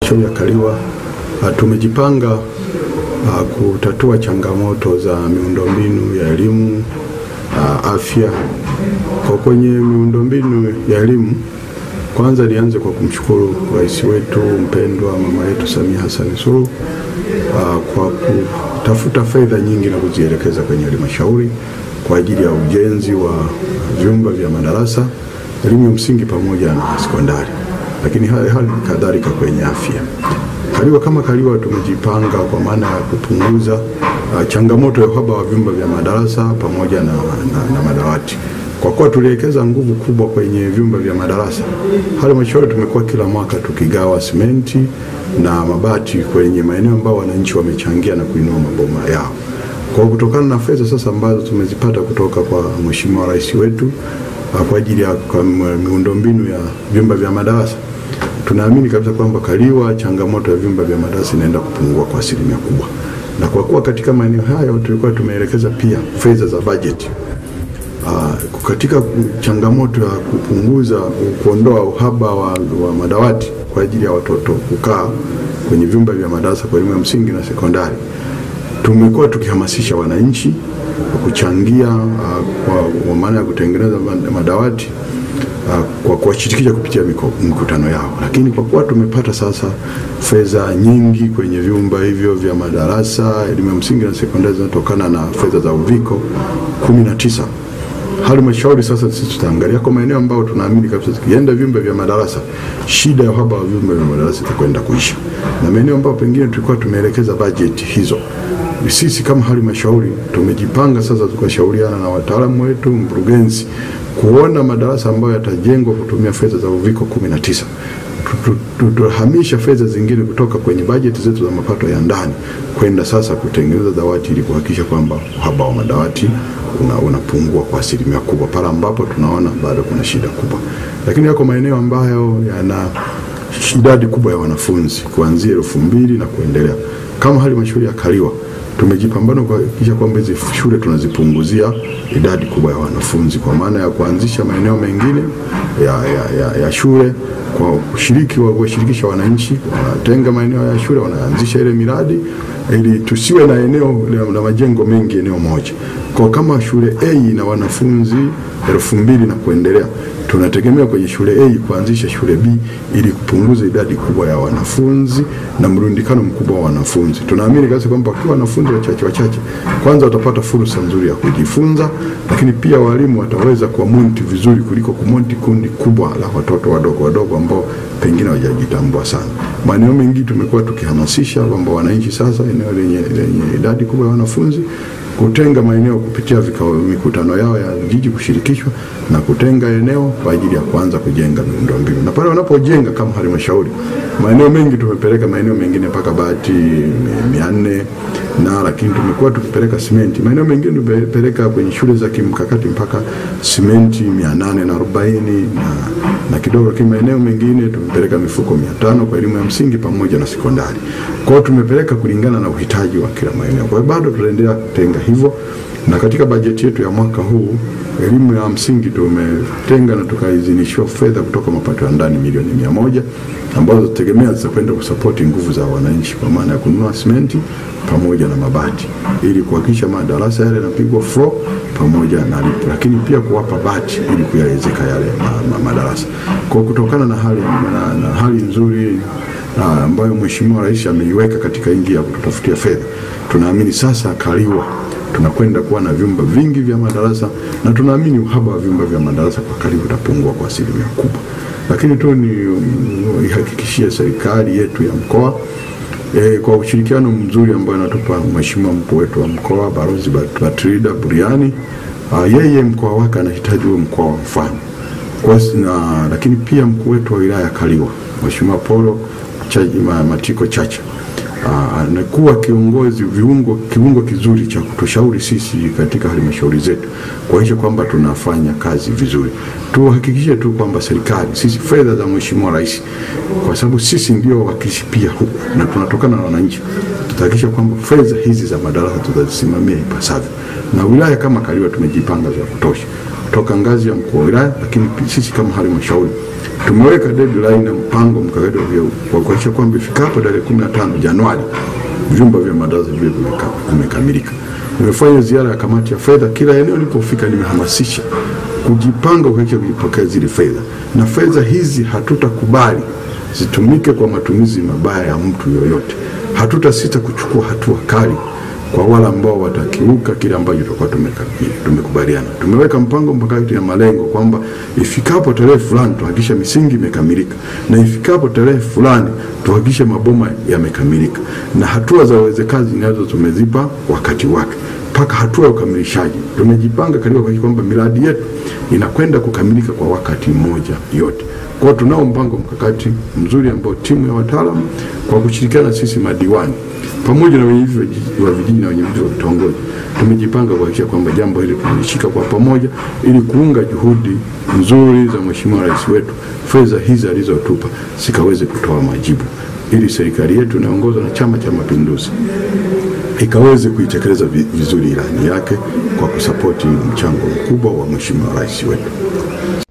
halmashauri ya Kaliwa uh, tumejipanga uh, kutatua changamoto za miundombinu ya elimu uh, afya. Kwa kwenye miundombinu ya elimu, kwanza nianze kwa kumshukuru rais wetu mpendwa mama yetu Samia Hassan Suluhu uh, kwa kutafuta fedha nyingi na kuzielekeza kwenye halmashauri kwa ajili ya ujenzi wa vyumba vya madarasa elimu ya msingi pamoja na sekondari, lakini hali hali kadhalika kwenye afya. Kaliwa kama Kaliwa tumejipanga kwa maana ya kupunguza uh, changamoto ya uhaba wa vyumba vya madarasa pamoja na, na, na madawati. Kwa kuwa tuliwekeza nguvu kubwa kwenye vyumba vya madarasa, halmashauri tumekuwa kila mwaka tukigawa simenti na mabati kwenye maeneo ambayo wananchi wamechangia na kuinua maboma yao. Kwa kutokana na fedha sasa ambazo tumezipata kutoka kwa Mheshimiwa Rais wetu kwa ajili ya miundombinu ya vyumba vya madarasa, tunaamini kabisa kwamba Kaliwa changamoto ya vyumba vya madarasa inaenda kupungua kwa asilimia kubwa, na kwa kuwa katika maeneo hayo tulikuwa tumeelekeza pia fedha za bajeti uh, katika changamoto ya kupunguza kuondoa uhaba wa, wa madawati kwa ajili ya watoto kukaa kwenye vyumba vya madarasa kwa elimu ya msingi na sekondari tumekuwa tukihamasisha wananchi kuchangia uh, kwa, kwa maana ya kutengeneza madawati uh, kwa kuwashirikisha kupitia mikutano yao, lakini kwa kuwa tumepata sasa fedha nyingi kwenye vyumba hivyo vya madarasa elimu ya msingi na sekondari zinatokana na fedha za uviko 19 halmashauri sasa sisi tutaangalia kwa maeneo ambayo tunaamini kabisa tukienda vyumba vya madarasa, shida ya uhaba wa vyumba vya madarasa itakwenda kuisha, na maeneo ambayo pengine tulikuwa tumeelekeza bajeti hizo sisi kama halmashauri tumejipanga sasa, tukashauriana na wataalamu wetu, mkurugenzi, kuona madarasa ambayo yatajengwa kutumia fedha za uviko 19 tutahamisha fedha zingine kutoka kwenye bajeti zetu za mapato ya ndani kwenda sasa kutengeneza dawati ili kuhakikisha kwamba uhaba wa madawati unapungua una kwa asilimia kubwa pale ambapo tunaona bado kuna shida kubwa, lakini yako maeneo ambayo yana idadi kubwa ya wanafunzi kuanzia elfu mbili na kuendelea. Kama halmashauri ya Kaliwa tumejipambana kuhakikisha kwamba hizi shule tunazipunguzia idadi kubwa ya wanafunzi kwa maana ya kuanzisha maeneo mengine ya, ya, ya, ya shule kwa kushiriki kuwashirikisha wananchi, wanatenga maeneo ya shule, wanaanzisha ile miradi ili tusiwe na eneo la majengo mengi eneo moja. Kwa kama shule A ina wanafunzi elfu mbili na kuendelea, tunategemea kwenye shule A kuanzisha shule B ili kupunguza idadi kubwa ya wanafunzi na mrundikano mkubwa wa wanafunzi. Tunaamini kabisa kwamba kwa wanafunzi wachache wachache, kwanza watapata fursa nzuri ya kujifunza, lakini pia walimu wataweza kuwamonti vizuri kuliko kumonti kundi kubwa la watoto wadogo wadogo ambao pengine hawajajitambua sana. Maeneo mengi tumekuwa tukihamasisha kwamba wananchi sasa, eneo lenye, lenye idadi kubwa ya wanafunzi kutenga maeneo kupitia vikao mikutano yao ya jiji kushirikishwa na kutenga eneo kwa ajili ya kuanza kujenga miundombinu, na pale wanapojenga kama halmashauri, maeneo mengi tumepeleka maeneo mengine mpaka bati mia nne na lakini tumekuwa tukipeleka simenti maeneo mengine tumepeleka kwenye shule za kimkakati mpaka simenti mia nane na arobaini na, na kidogo, lakini maeneo mengine tumepeleka mifuko mia tano kwa elimu ya msingi pamoja na sekondari. Kwa hiyo tumepeleka kulingana na uhitaji wa kila maeneo. Kwa hiyo bado tutaendelea kutenga hivyo, na katika bajeti yetu ya mwaka huu elimu ya msingi tumetenga na tukaidhinishiwa fedha kutoka mapato ya ndani milioni mia moja ambazo zitategemea zitakwenda kusapoti nguvu za wananchi kwa maana ya kununua simenti pamoja na mabati ili kuhakikisha madarasa yale yanapigwa floor pamoja na lipo, lakini pia kuwapa bati ili kuyawezeka yale ma, ma, madarasa. Kwa kutokana na hali, na, na hali nzuri na ambayo Mheshimiwa Rais ameiweka katika nchi ya kututafutia fedha, tunaamini sasa Kaliwa tunakwenda kuwa na vyumba vingi vya madarasa na tunaamini uhaba wa vyumba vya madarasa kwa Kaliwa utapungua kwa asilimia kubwa. Lakini tu ni ihakikishie serikali yetu ya mkoa e, kwa ushirikiano mzuri ambao anatupa Mheshimiwa mkuu wetu wa mkoa Balozi Batrida Buriani. Uh, yeye mkoa wake anahitaji uwe mkoa wa mfano kwa na, lakini pia mkuu wetu wa wilaya ya Kaliwa Mheshimiwa Polo Chaji, Matiko Chacha anakuwa uh, kiongozi viungo kiungo kizuri cha kutushauri sisi katika halmashauri zetu kuhakikisha kwamba tunafanya kazi vizuri. Tuhakikishe tu kwamba serikali sisi fedha za Mheshimiwa Rais, kwa sababu sisi ndio wawakilishi pia huku na tunatokana na wananchi, tutahakikisha kwamba fedha hizi za madarasa tutazisimamia ipasavyo, na wilaya kama Kaliwa tumejipanga vya kutosha toka ngazi ya mkuu wa wilaya, lakini sisi kama halmashauri tumeweka deadline na mpango mkakati wa kuhakikisha kwamba ifikapo tarehe 15 Januari vyumba vya madarasa viwe vimekamilika. Nimefanya ziara ya kamati ya fedha, kila eneo nilipofika nimehamasisha kujipanga kuhakikisha kujipokea zile fedha, na fedha hizi hatutakubali zitumike kwa matumizi mabaya ya mtu yoyote. Hatutasita kuchukua hatua kali kwa wale ambao watakiuka kile ambacho tutakuwa tumekubaliana. Tumeweka mpango mkakati na malengo kwamba ifikapo tarehe fulani tuhakikishe misingi imekamilika, na ifikapo tarehe fulani tuhakikishe maboma yamekamilika, na hatua za uwezekazi nazo tumezipa wakati wake mpaka hatua ya ukamilishaji. Tumejipanga katika kuhakikisha kwamba miradi yetu inakwenda kukamilika kwa wakati mmoja yote. Kwa tunao mpango mkakati mzuri ambao timu ya wataalamu kwa kushirikiana sisi madiwani pamoja na wenyeviti wa vijiji na wenyeviti wa vitongoji tumejipanga kuhakikisha kwamba jambo hili tunalishika kwa pamoja ili kuunga juhudi nzuri za Mheshimiwa Rais wetu, fedha hizi alizotupa zikaweze kutoa majibu ili serikali yetu inaongozwa na Chama cha Mapinduzi ikaweze kuitekeleza vizuri ilani yake kwa kusapoti mchango mkubwa wa Mheshimiwa Rais wetu.